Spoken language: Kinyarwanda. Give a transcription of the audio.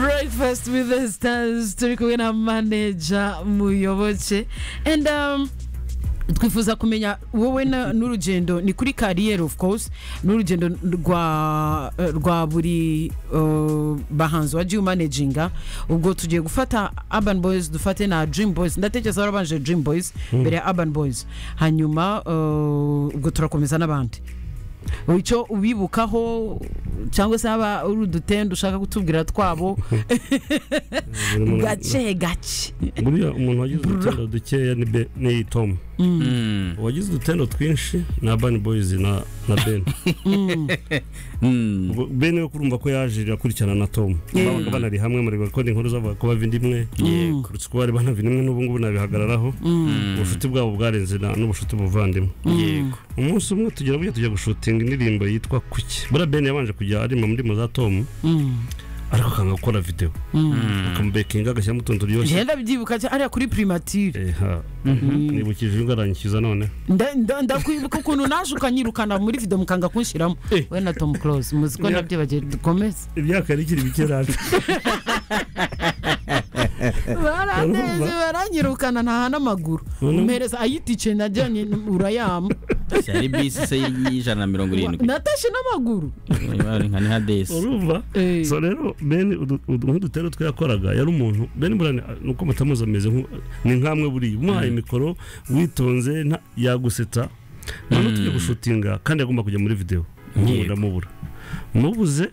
breakfast with the stars turi kumwe na manager muyoboke and um, twifuza kumenya wowe na- n'urugendo ni kuri kariyeri of course n'urugendo rwa rwa buri uh, bahanzi wagiye umaneginga ubwo tugiye gufata urban boys dufate na dream boys ndatekereza warabanje dream boys mbere ya urban boys hanyuma uh, ubwo turakomeza n'abandi icyo ubibukaho cyangwa se haba uri udutende ushaka kutubwira twabo Buri muntu- gace gace buriya umuntu wagize udutendo dukeya ni Be- ni tomu uwagize udutendo twinshi ni abani boyizi na na beni Mm. Ubwo beni we kurumva ko yaje akurikirana na tomu babaga banari hamwe muri bakodi inkuru zabaga kuba bindimwe Yego. kurutse uko bari banavindimwe n'ubu ngubu nabihagararaho ubucuti bwabo bwarenze na- n'ubucuti buvandimwe Yego. umunsi umwe tugera burya tujya gushutinga indirimbo yitwa kuki buriya beni yabanje kujya arima muri za tomu ariko akanga gukora videwo akamubekinga agashyiramo utuntu turyoshye ngenda byibuka cyane ariya kuri primatire Eha. nibukije ingarangikiza none Nda- nda- ndakwibuka ukuntu naje ukanyirukana muri video mukanga kunshyiramo Eh. we na tom close muzi ko Ya- nabyibagiwe dukomeze imyaka yari ikiri mike cyane baraneze baranyirukana ntaha n'amaguru Noneho- mpereza ayitike najyanye urayama Yari bisi se y'ijana na mirongo irindwi. natashe n'amaguru Ari nka ni nka desi. urumva Eh. so rero beni udu- udu- nk'udutero twe yakoraga yari umuntu beni burane nuko mutamuzi ameze nku- ni nkamwe buriya umuhaye mikoro witonze nta- yagusetsa noneho tujya gushutinga kandi agomba kujya muri videwo Yego. ndamubura mubuze